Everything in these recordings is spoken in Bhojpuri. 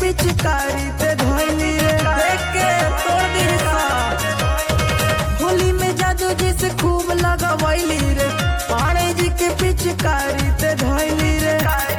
पिचकारी ते धोइली रे देख के तोड़ दी होली में जादू जी से खूब लगवैली रे पाणे जी के पिचकारी ते धोइली रे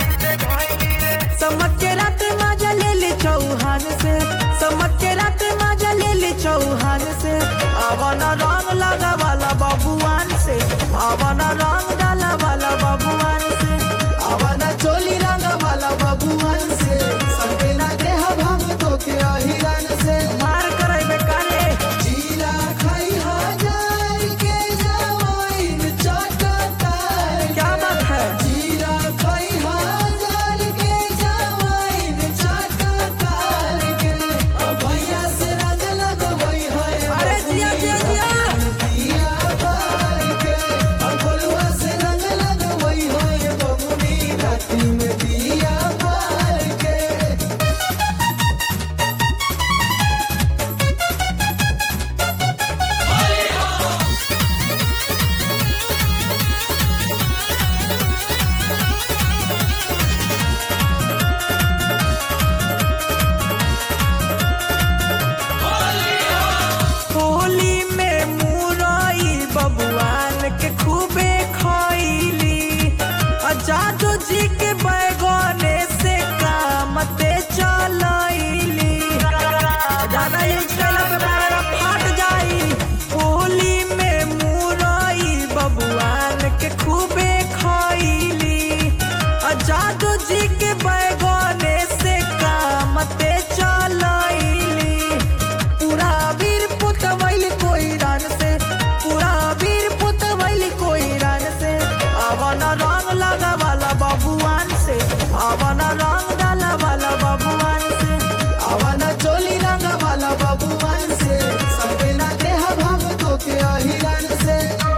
समझ के रात मजा ले ली चौहान से समझ के रात मजा ले ली चौहान से अवन रंग लगा वाला बबुआन से अवन रंग डाला वाला बबुआन से अवन चोली रंग वाला बबुआन से संगे ना देह भंग तो के अहिरन से मार करे बेकारे जीरा खाई हजार के जवाइन चटकार क्या बात है जीरा खाई हजार के जवाइन चटकार के अब भैया से रंग लगवई है अरे जिया जिया जिया दिया बार के अब गोलुआ से रंग लगवई है बबुनी राती में दिया बार के होली में मुरई बबुआन के खूबे खैली जादू जी के बैगने से कामते चलैली ज्यादा यूज कैला पे मारा फाट जाई होली में मुरई बबुआन के खूबे खैली जादू जी के बैगने से कामते चलैली पूरा वीर पुतवैल कोई रन से पूरा वीर पुतवैल कोई रन से अवन रंग लगा वाला बबुआन से अवन रंग डाला वाला बबुआन से अवन चोली रंग वाला बबुआन से सबके ना देह भंग तो के अहिरन से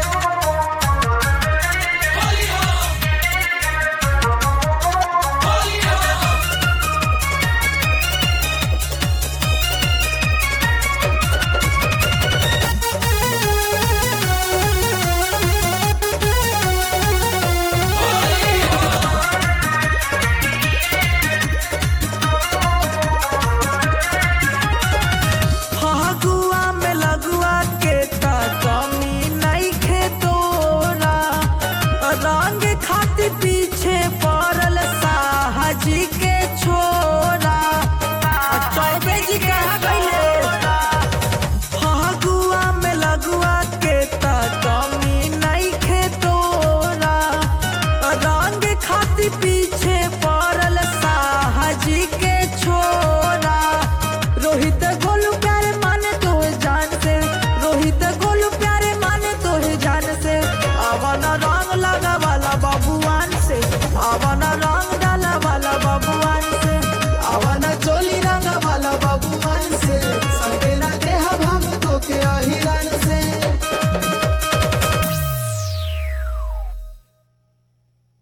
फगुआ में लगुआ के ता कमी नहीं खे तोरा रंग खातिर पीछे पड़ल साहजी के छोरा चौबे जी कहा गईले फगुआ में लगुआ के ता कमी नहीं खे तोरा रंग खातिर पीछे पड़ल साहजी के छोरा रोहित गोलू प्यारे माने तो जान से रोहित गोलू प्यारे माने तो जान से अवन रंग लगा वाला बबुआन से अवन